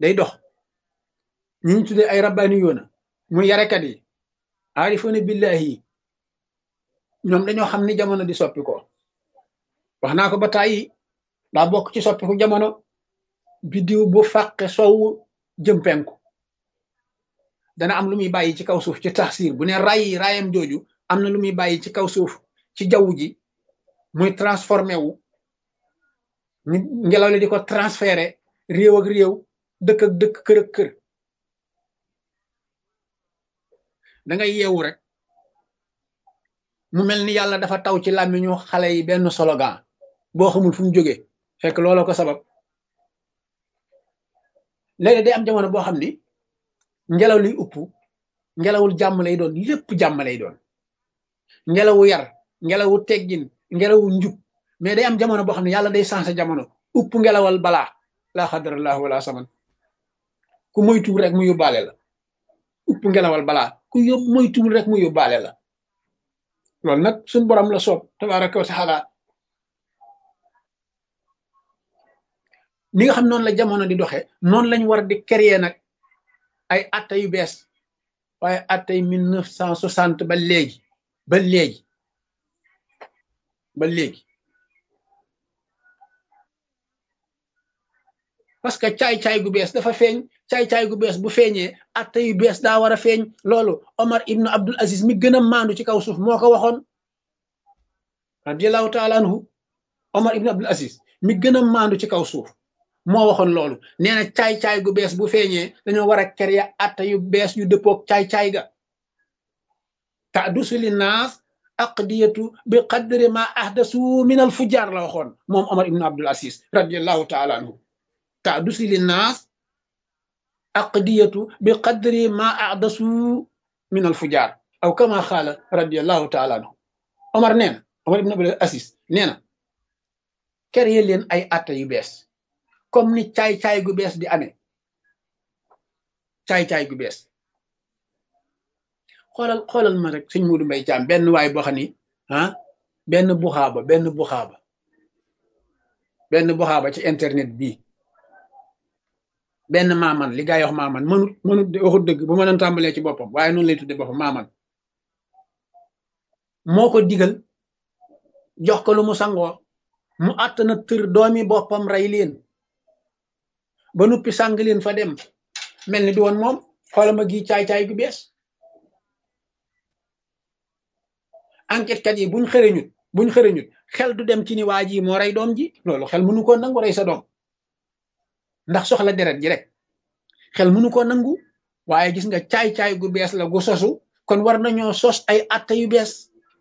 day dox ñi ñu tuddee ay rabbaani yoona muy yarekat yi aarifoona billahi yi ñoom dañoo xam ni jamono di soppi ko wax naa ko ba tàyyi daa bokk ci soppiku jamono biddiw bu fàqe sowu jëm penku dana am lu muy bàyyi ci kaw suuf ci taxsir bu ne ray rayam jooju am na lu muy bàyyi ci kaw suuf ci jaww ji muy transformé wu ngelaw li di ko transféré réew ak réew dëkk ak dëkk kër ak kër da ngay yeewu rek mu mel ni yàlla dafa taw ci làmmiñu xale yi benn slogan boo xamul fu mu jógee fekk looloo ko sabab léegi day am jamono boo xam ni ngelaw liy upp ngelawul jàmm lay doon lépp jàmm lay doon ngelawu yar ngelawu teggin ngelawu njub mais day am jamono boo xam ne yàlla day sensé jamono upp ngelawal balaa laa xadarallah wala saman ku moytuwul rek mu yóbbaale la upp ngelawal balaa ku yób moytuwul rek mu yóbbaale la loolu nag suñ borom la soob tabaraka wa taala ni nga xam noonu la jamono di doxe noonu lañ war di créer nag ay atta yu bees waaye attay mille neuf cent soixante ba léegi ba léegi ba léegi parce que caay-caay gu bees dafa feeñ caay-caay gu bees bu feeñee atta yu bees daa war a feeñ loolu Omar ibnu Abdul Aziz mi gën a maandu ci kaw suuf moo ko waxoon radiallahu taala anhu Omar ibnu Abdul Aziz mi gën a maandu ci kaw suuf moo waxoon loolu nee na caay-caay gu bees bu feeñee dañoo war a créer atta yu bees yu dëppoog caay-caay ga tadusu li naas aqdiyatu bi qadri ma ahdasu min al fujaar la waxoon moom Omar ibnu Abdul Aziz radiallahu taala anhu tadusu li naas aqdiyatu bi qadri ma ahdasu min al fujaar aw kama xaala radiallahu taala anhu Omar nee na Omar ibnu Abdul Aziz nee na créer leen ay atta yu bees comme ni caay-caay gu bees di amee caay-caay gu bees xoolal xoolal ma rek sëñ Muudu Mbay Caam benn waay boo xam ni ah benn buxaaba benn buxaaba benn buxaaba ci internet bii benn maaman li gaa yi wax maaman mënut mënut waxut dëgg bu mënoon tàmbalee ci boppam waaye noonu lay tudde boppam maaman moo ko digal jox ko lu mu sangoo mu àtt na tër doomi boppam rey leen ba nuppi sàng leen fa dem mel ni di woon moom xoolal ma gi caay-caay gu bees enquête kat yi buñ xëreñut buñ xëreñut xel du dem ci ni waa ji moo rey doom ji loolu xel mënu koo nangu rey sa doom ndax soxla deret ji rek xel mënu koo nangu waaye gis nga caay-caay gu bees la gu sosu kon war nañoo sos ay atta yu bees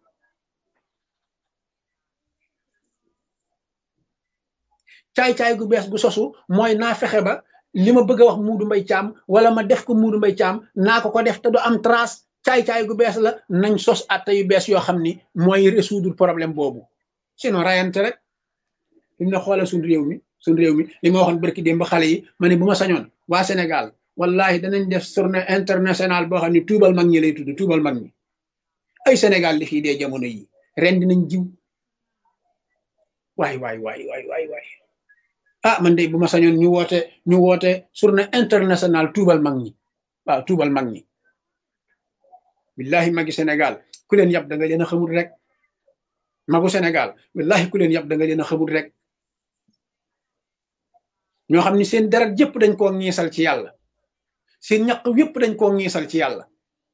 caay-caay gu bees gu sosu mooy naa fexe ba li ma bëgg a wax muudu mbay caam wala ma def ko muudu mbay caam naa ko ko def te du am trace caay-caay gu bees la nañ sos atta yu bees yoo xam ni mooy résoudre problème boobu sinon rayante rek li mu ne xoolal suñ réew mi suñ réew mi li ma waxoon barki démb ba xale yi ma ne bu ma sañoon waa Sénégal wallahi danañ def journée internationale boo xam ne tuubal mag ñi lay tudd tuubal mag ñi ay Sénégal li fii dee jamono yi ren dinañ jiw waay waay waay waay waay waay ah man de bu ma sañoon ñu woote ñu woote journée internationale tuubal mag ñi waaw tuubal mag ñi billahi magi Sénégal ku leen yab da nga leen a xamul rek magu Sénégal billahi ku leen yab da nga leen a xamul rek ñoo xam ni seen deret yëpp dañ koo ngiisal ci yàlla seen ñaq yëpp dañ koo ngiisal ci yàlla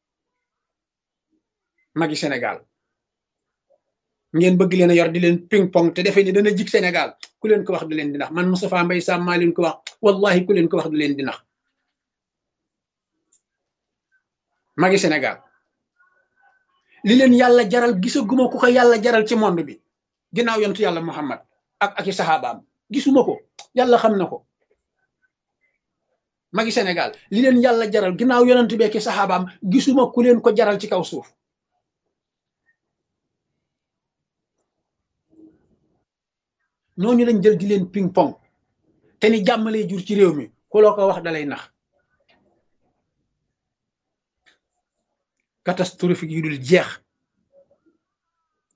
magi Sénégal ngeen bëgg leen a yor di leen ping pong te defee ni dana jig Sénégal ku leen ko wax du leen di nax man Moustapha Mbaye Sam maa leen ko wax wallahi ku leen ko wax du leen di nax magi Sénégal li leen yàlla jaral gisaguma ku ko yàlla jaral ci monde bi ginnaaw yontu yàlla Muhammad ak ak i saxaabaam gisuma ko yàlla xam na ko magi Sénégal li leen yàlla jaral ginnaaw yonent bi ak i saxaabaam gisuma ku leen ko jaral ci kaw suuf ñooñu lañ jël di leen ping pong te ni jàmm lay jur ci réew mi ku loo ko wax dalay nax catastrophique yu dul jeex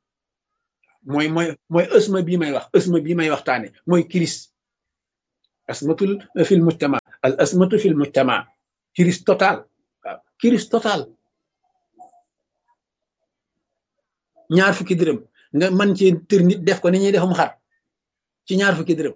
mooy mooy mooy ësma bii may wax ësma bii may waxtaane mooy crise asmatul fil mujtama al asmatu fil mujtama crise total waaw crise total ñaar fukki dërëm nga mën ci tër nit def ko ni ñuy defum xar ci ñaar fukki dërëm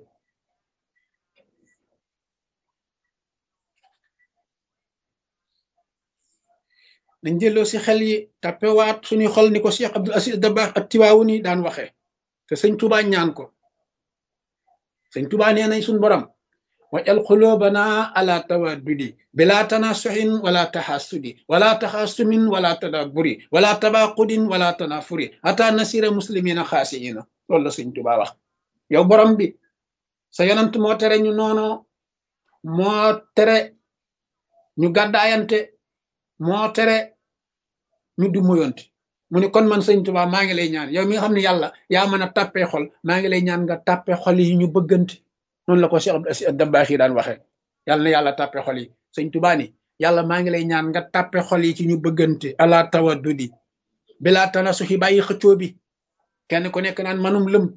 dañ jëloo si xel yi tappewaat suñuy xol ni ko Cheikh Abdul Aziz Dabakh ak tiwaawu ni daan waxee te sëñ Tuubaa ñaan ko sëñ Tuubaa nee nañ suñ borom wajal xulóobana ala tawaddudi bila tanasuxin wala taxasudi wala taxasumin wala tadaburi wala tabaqudin wala tanafuri ata nasira muslimina xaasiina loolu la sëñ Tuubaa wax yow borom bi sa yonant moo tere ñu noono moo tere ñu gàddaayante moo tere ñu du moyonte mu ne kon man sëñ Tuubaa maa ngi lay ñaan yow mi nga xam ne yàlla yaa mën a tàppee xol maa ngi lay ñaan nga tàppee xol yi ñu bëggante noonu la ko Cheikh Abdou Aziz Dabakh yi daan waxee yàlla na yàlla tàppee xol yi sëñ Tuubaa ni yàlla maa ngi lay ñaan nga tàppee xol yi ci ñu bëggante ala tawaddudi bilaa tanasuxi bàyyi xëccoo bi kenn ku nekk naan manum lëm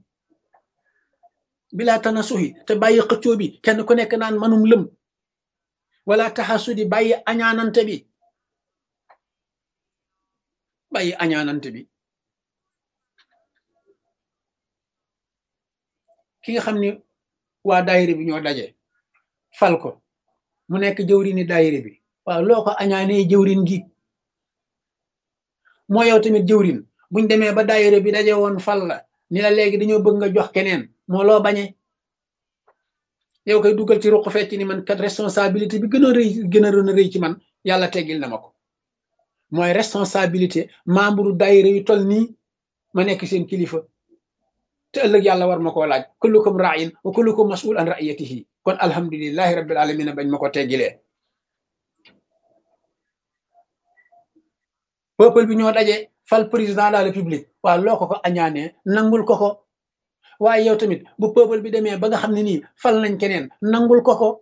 bilaa tanasuxi te bàyyi xëccoo bi kenn ku nekk naan manum lëm wala taxasudi bàyyi añaanante bi bàyyi añaanante bi ki nga xam ni waa daayira bi ñoo daje fal ko mu nekk jëwrini daayira bi waaw loo ko añaanee jëwrin gi moo yow tamit jëwrin buñ demee ba daayira bi daje woon fal la ni la léegi dañoo bëgg nga jox keneen moo loo bañe yow koy dugal ci ruq fecc ni man kat responsabilité bi gën a rëy gën a rëy ci man yàlla teggil na ma ko mooy responsabilité membre daayira yu toll nii ma nekk seen kilifa te ëllëg yàlla war ma koo laaj kullukum ra'in wa kullukum mas'ul an ra'iyatihi kon alhamdulillahi rabbil alamin bañ ma ko teggilee peuple bi ñoo daje fal président de la république waaw loo ko ko añaanee nangul ko ko waaye yow tamit bu peuple bi demee ba nga xam ne nii fal nañ keneen nangul ko ko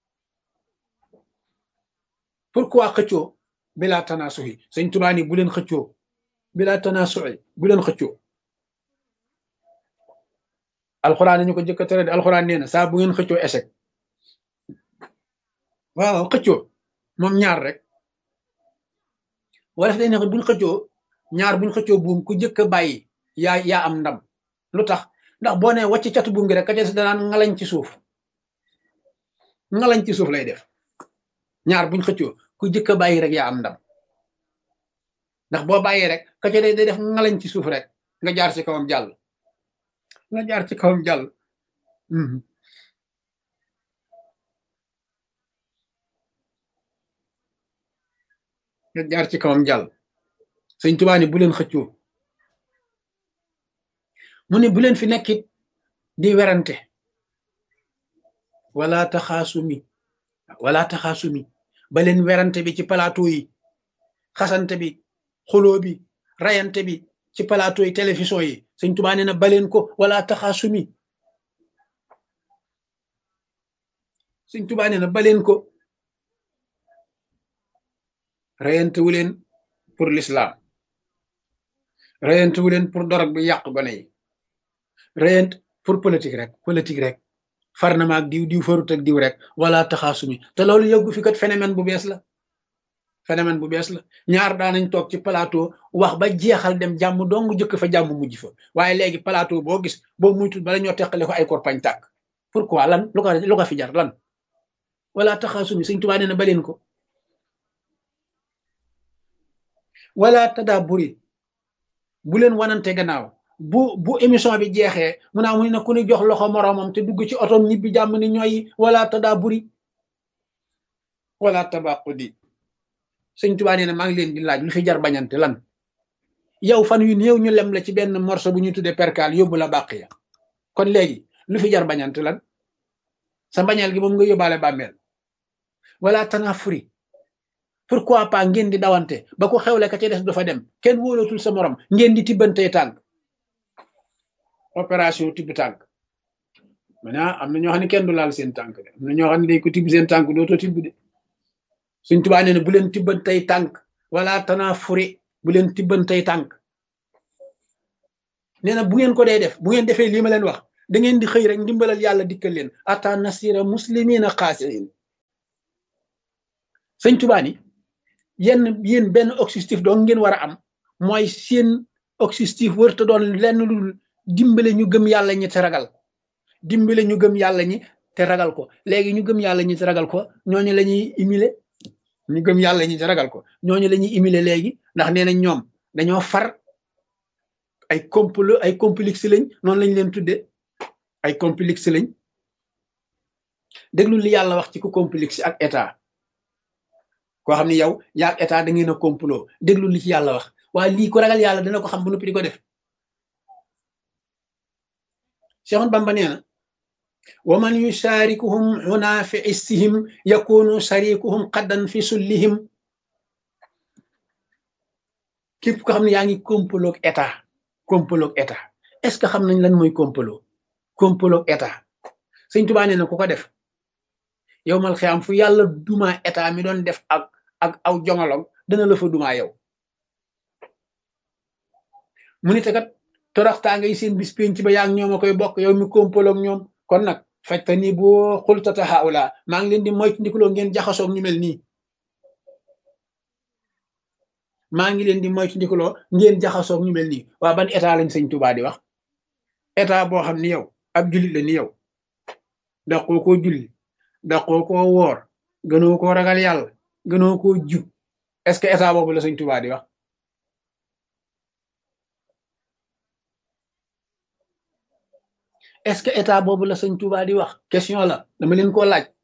pourquoi xëccoo bilaa tanaasuxi sëñ Tuubaa ni bu leen xëccoo bilaa tanaasuxi bu leen xëccoo alxuraan ñu ko jëkk a tere de alxuraan nee na saa bu ngeen xëccoo échec waaw xëccoo moom ñaar rek wala day ne buñ xëccoo ñaar buñ xëccoo buum ku jëkk a bàyyi yaa yaa am ndam lu tax ndax boo nee wàcc catu buum gi rek ka ca danaan ngalañ ci suuf ngalañ ci suuf lay def ñaar buñ xëccoo ku jëkk a bàyyi rek yaa am ndam ndax boo bàyyee rek ka ca day def ngalañ ci suuf rek nga jaar ci kawam jàll nga jaar ci kawam jàll nga jaar ci kawam jàll sëñ Tuubaa ni bu leen xëccoo mu ne bu leen fi nekkit di werante wala taxaasumi wala taxaasumi ba leen werante bi ci plateau yi xasante bi xuloo bi rayante bi ci plateau yi télévision yi sëñ Tuubaa nee na baleen ko wala taxaasumi sëñ Tuubaa nee na baleen ko rayante wu leen pour l'islam rayante wu leen pour dorog bi yàq gone yi rayante pour politique rek politique rek far na ma ak diw diw farut ak diw rek wala taxaasumi te loolu yëggu fi kat phénomène bu bees la phénomène bu bees la ñaar daanañ toog ci plateau wax ba jeexal dem jàmm dong jëkk fa jàmm mujj fa waaye léegi plateau boo gis boo muytul bala ñoo teqale ko ay korpañ tàkk pourquoi lan lu ko lu ko fi jar lan wala taxaasumi Sëñ Tuubaa nee na baleen ko wala tadaaburi bu leen wanante gannaaw bu bu émission bi jeexee mu naa mu ne ku ni jox loxo moroomam te dugg ci otom ñibbi jàmm ni ñooy wala tadaaburi wala tabaqudi sëñ Tuubaa nee na maa ngi leen di laaj lu fi jar bañante lan yow fan yu néew ñu lem la ci benn morceau bu ñu tuddee perkaal yóbbu la bàq ya kon léegi lu fi jar bañante lan sa mbañeel gi moom nga yóbbaale bàmmeel wala tanafuri pourquoi pas ngeen di dawante ba ko xewle ka ca des du fa dem kenn wóolatul sa morom ngeen di tibbantee tànk opération tibb tànk maintenant am na ñoo xam ne kenn du laal seen tànk de am na ñoo xam ne day ko tibb seen tànk dootoo tibb de suñ tubaa nee na bu leen tibbantey tànk wala tanafuri bu leen tibbantey tànk nee na bu ngeen ko dee def bu ngeen defee lii ma leen wax da ngeen di xëy rek ndimbalal yàlla dikkal leen ata nasira muslimina xaasiin sëñ Tuubaa ni yenn yéen benn objectif doo ngeen war a am mooy seen objectif wërta doon lenn lu dimbale ñu gëm yàlla ñi te ragal ko dimbale ñu gëm yàlla ñi te ragal ko léegi ñu gëm yàlla ñi te ragal ko ñooñu la ñuy imile ñu gëm yàlla ñi te ragal ko ñooñu la ñuy imile léegi ndax nee nañ ñoom dañoo far ay complot ay complexe lañ noonu lañ leen tudde ay complexe lañ déglu li yàlla wax ci ku complexe ak état koo xam ne yow yaag état da ngeen a complot déglu li ci yàlla wax waaye lii ku ragal yàlla dina ko xam bu noppi di ko def Seexoon Bamba nee na wa man yusharikuhum huna fi issihim yakunu sharikuhum xaddan fi sullihim képp ko xam ne yaa ngi complot ak état complot ak état est-ce que xam nañ lan mooy complot complot ak état Sëñ Tuubaa nee na ku ko def yow mal xiyaam fu yàlla duma état mi doon def ak ak aw jongolong dana la fa duma yow mu ni te kat toroxtaa ngay seen bis penc ba yaa ngi ñoom a koy bokk yow mi kompaloog ñoom kon nag fajta ni boo xultata haula maa ngi leen di moytu ndikuloo ngeen jaxasoog ñu mel nii maa ngi leen di moytu ndikuloo ngeen jaxasoog ñu mel nii waa ban état lañ sëñ Tuubaa di wax état boo xam ni yow ab jullit la ni yow daqoo koo julli daqoo koo woor gënoo koo ragal yàlla gënoo koo jub est-ce que état boobu la sëñ Tuubaa di wax est-ce que état boobu la sëñ Tuubaa di wax question la dama leen koo laaj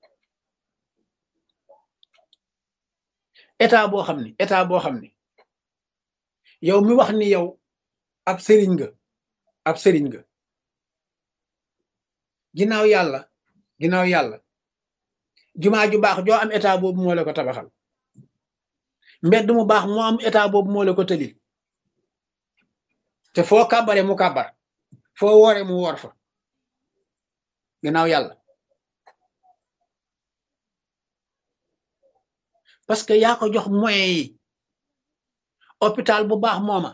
état boo xam ni état boo xam ni yow mi wax ni yow ab sëriñ nga ab sëriñ nga ginnaaw yàlla ginnaaw yàlla jumaa ju baax joo am état boobu moo la ko tabaxal mbedd mu baax moo am état boobu moo la ko tëlil te foo kàbbare mu kàbbar foo woore mu woor fa ginnaaw yàlla parce que yaa ko jox moyens yi hôpital bu baax mooma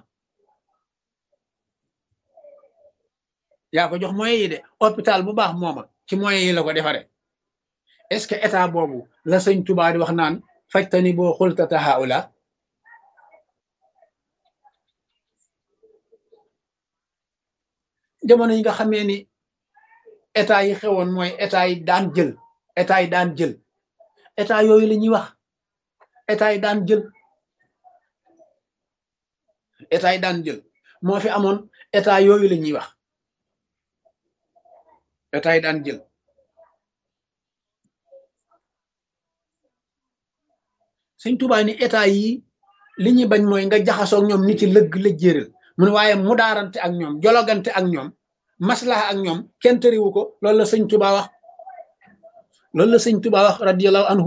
yaa ko jox moyens yi de hôpital bu baax mooma ci moyens yi la ko defare est-ce que état boobu la sëñ Tuubaa di wax naan fajtani boo xultata haula jamono yi nga xamee ni état yi xewoon mooy état yi daan jël état yi daan jël état yooyu la ñuy wax état yi daan jël état yi daan jël moo fi amoon état yooyu la ñuy wax état yi daan jël Sëñ Tuubaa ni état yi li ñuy bañ mooy nga jaxasoog ñoom ni ci lëgg lëjjéeral mu ne waaye mu daarante ak ñoom jologante ak ñoom maslaha ak ñoom kenn tëriwu ko loolu la sëñ Tuubaa wax loolu la sëñ Tuubaa wax radiyallahu anhu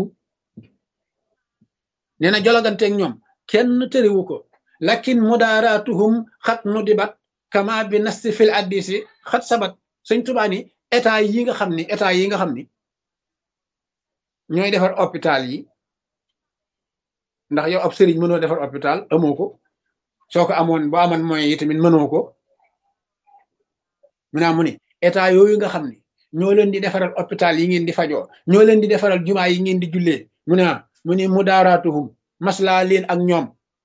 nee na jologante ak ñoom kenn tëriwu ko lakin mudaaratuhum xat nu dibat kama bi nasti fil addisi xat sabat sëñ Tuubaa ni état yi nga xam ni état yi nga xam ni ñooy defar hôpital yi ndax yow ab sëriñ mënoo defar hôpital amoo ko soo ko amoon boo amoon moyen yi tamit mënoo ko mu naa mu ni état yooyu nga xam ne ñoo leen di defaral hôpital yi ngeen di fajoo ñoo leen di defaral jumaa yi ngeen di jullee mu ne mu ni mudaaratuhum maslaa leen ak ñoom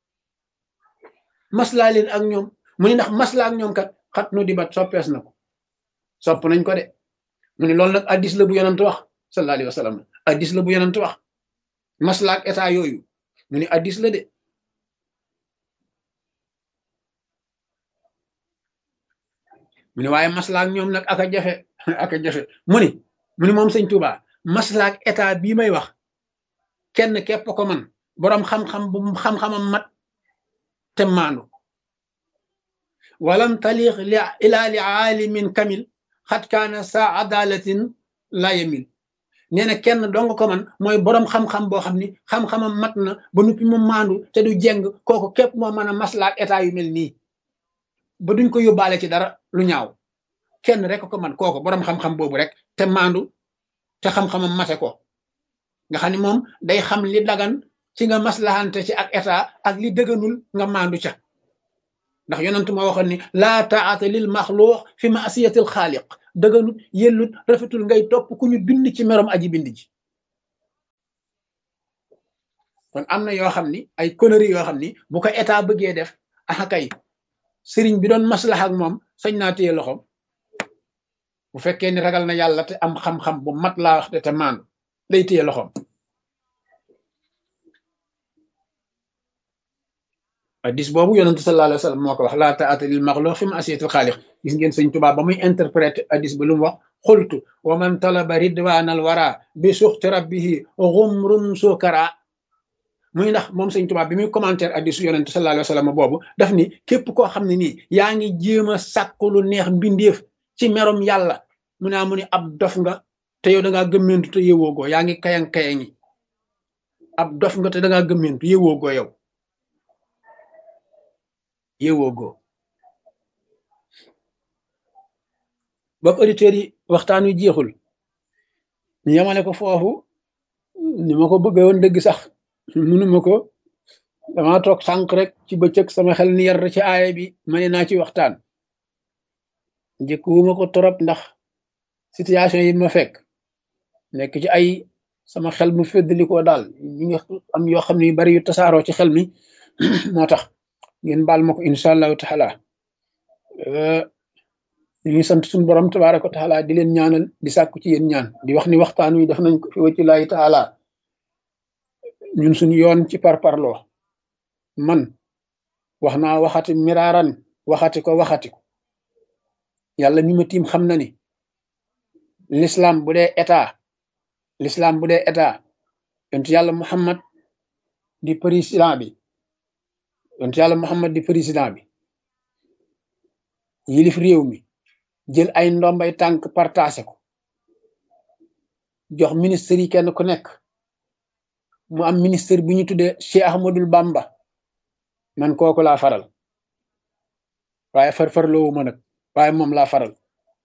maslaa leen ak ñoom mu ni ndax maslaa ak ñoom kat xat nu di bat soppees na ko sopp nañ ko de mu ni loolu nag addis la bu yonent wax sallallahu alayhi wa sallam addis la bu yonent wax maslaa ak état yooyu mu ni addis la de mu ni waaye maslaak ñoom nag aka jafe aka jafe mu ni mu ni moom sëñ Tuuba maslaak état bii may wax kenn képp ko man boroom xam-xam bu xam-xamam mat te maandu walam taliq li ila li aalimin kamil xat kaana sa adalatin la yamil nee na kenn dong ko man mooy boroom xam-xam boo xam ni xam-xamam mat na ba nuppi mu maandu te du jeng kooku képp moo mën a maslaak état yu mel nii ba duñ ko yóbbaale ci dara lu ñaaw kenn rek ko man kooku boroom xam-xam boobu rek te maandu te xam-xamam mate ko nga xam ni moom day xam li dagan ci nga maslahante ci ak état ak li dëgganul nga maandu ca ndax yonent moo waxoon ni laa taata lil maxluux fi maasiyatil xaaliq dëgganut yellut rafetul ngay topp ku ñu bind ci merom aji bind ji kon am na yoo xam ni ay conneries yoo xam ni bu ko état bëggee def ah kay sëriñ bi doon maslaha ak moom sañ naa téye loxoom bu fekkee ni ragal na yàlla te am xam-xam bu mat laa wax de te maandu day téye loxoom hadis boobu yonente sallallahu alayhi wa sallam moo ko wax laa taata lil maxluq fi ma'siyatil xaaliq gis ngeen sëñ Tuubaa ba muy interpréter hadis ba lu mu wax xultu wa man talaba ridwanal wara bi suxti rabbihi xumrun sukara muy ndax moom sëñ Tuubaa bi muy commentaire hadisu yonente sallallahu alayhi wa sallam boobu daf ni képp koo xam ne nii yaa ngi jéem a sàkku lu neex mbindeef ci merom yàlla mu naa mu ni ab dof nga te yow da ngaa gëmmentu te yëwoogoo yaa ngi kayang kayangi ab dof nga te da ngaa gëmmentu yëwoogoo yow yëwoogoo bokk auditeurs yi waxtaan wi jeexul ñu yemale ko foofu ni ma ko bëggee woon dëgg sax mënuma ko dama toog sànq rek ci bëccëg sama xel ni yar ci aaya bi ma ne naa ci waxtaan njëkkuwuma ko torop ndax situation yi ma fekk nekk ci ay sama xel mu féddalikoo daal ñi nga am yoo xam ne yu bari yu tasaaroo ci xel mi moo tax ngeen baal ma ko incha allahu taala ñu ngi sant suñu borom tabaraka wa taala di leen ñaanal di sàkku ci yéen ñaan di wax ni waxtaan wi def nañ ko fi wacci laahi taala ñun suñu yoon ci parparloo man wax naa waxati miraaran waxati ko waxati ko yàlla mi ma tiim xam na ni l'islam bu dee état l'islam bu dee état yontu yàlla muhammad di président bi yontu yàlla muhammad di président bi yilif réew mi jël ay ndombay tànk partagé ko jox ministère yi kenn ku nekk mu am ministère bu ñu tuddee Cheikh Ahmadul Bamba man kooku laa faral waaye farfarloowu ma nag waaye moom laa faral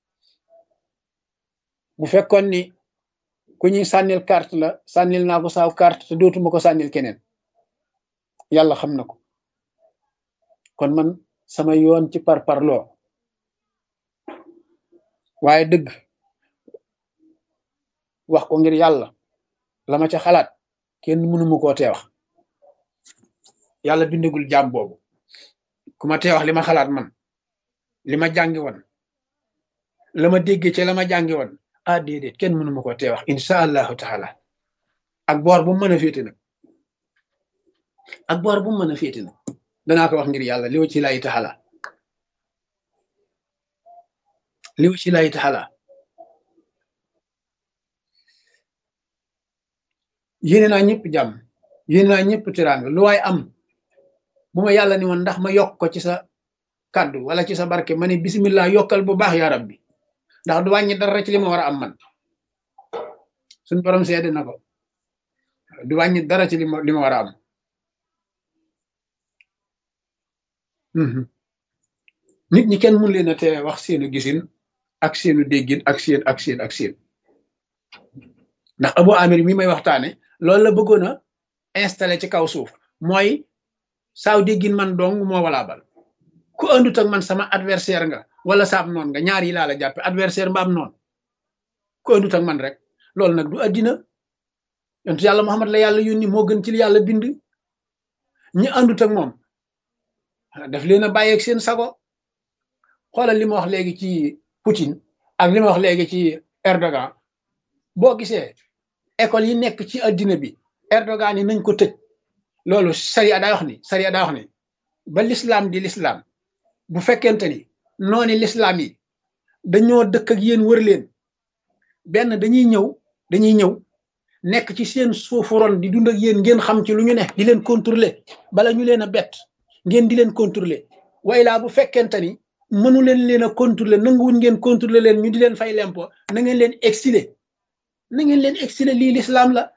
bu fekkoon ni ku ñuy sànnil carte la sànnil naa ko saaw carte te dootuma ko sànnil keneen yàlla xam na ko kon man sama yoon ci parparloo waaye dëgg wax ko ngir yàlla la ma ca xalaat kenn mënuma koo tee wax yàlla bindagul jaam boobu ku ma tee wax li ma xalaat man li ma jàngi woon la ma déggee ci la ma jàngi woon ah déedéet kenn mënuma koo tee wax insha allahu taala ak boor bu mu mën a féete nag ak boor bu mu mën a féete nag danaa ko wax ngir yàlla li wa ci laayi taala li wa ci laayi taala yéene naa ñëpp jàmm yéene naa ñëpp tiraanga lu waay am bu ma yàlla ni woon ndax ma yokk ko ci sa kàddu wala ci sa barke ma ne bismillah yokkal bu baax yaa rabbi ndax du wàññi dara ci li ma war a am man suñ borom seede na ko du wàññi dara ci li ma li ma war a am nit ñi kenn mun leen a tee wax seenu gisin ak seenu déggin ak seen ak seen ak seen ndax Abu Amir mi may waxtaane loolu la bëggoon a installé ci kaw suuf mooy saaw déggin man dong moo walaabal ku andut ak man sama adversaire nga wala saab noon nga ñaar yi laa la jàppe adversaire mbaam noon ku andut ak man rek loolu nag du addina yontu yàlla Muhammad la yàlla yónni moo gën ci li yàlla bind ñi andut ak moom daf leen a bàyyeeg seen sago xoolal li ma wax léegi ci Poutine ak li ma wax léegi ci Erdogan boo gisee école yi nekk ci addina bi Erdogan yi nañ ko tëj loolu sariya daa wax ni sariya daa wax ni ba l'islam di l'islam bu fekkente ni nooni l'islam yi dañoo dëkk ak yéen wër leen benn dañuy ñëw dañuy ñëw nekk ci seen suufu ron di dund ak yéen ngeen xam ci lu ñu ne di leen contrôler bala ñu leen a bett ngeen di leen contrôler way laa bu fekkente ni mënu leen leen a contrôler nanguwuñ ngeen contrôler leen ñu di leen fay lempo na ngeen leen exiler na ngeen leen exiler lii l'islam la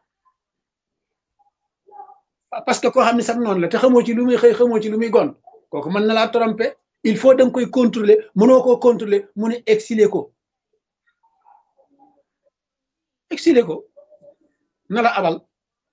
parce que koo xam ne sax noonu la te xamoo ci lu muy xëy xamoo ci lu muy gon kooku mën na laa tromper il faut da nga koy contrôler mënoo koo contrôler mu ne exiler ko exiler ko na la abal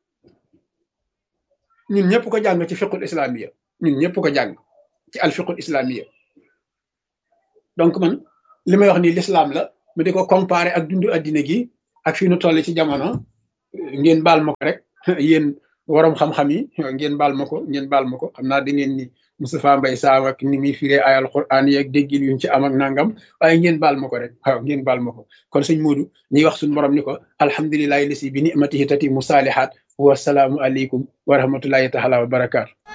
ñun ñëpp ko jàng ci fiqul islamiya ñun ñëpp ko jàng ci al fiqul islamiya donc man li may wax nii l'islam la mu di ko comparé ak dundu addina gi ak fi nu toll ci jamono ngeen baal ma ko rek yéen waroom xam-xam yi ngeen baal ma ko ngeen baal ma ko xam naa da ngeen ni Moustapha Mbaye Sam ak ni muy firee ayal Qur'an yeeg déggin yuñ ci am ak nangam waaye ngeen baal ma ko rek waaw ngeen baal ma ko kon sëñ Moodu ñuy wax suñu borom ni ko alhamdulilahi lasi bi nimatihi tati mu saalihaat wasalaamu aleykum wa rahmatullahi taala wa barakaatu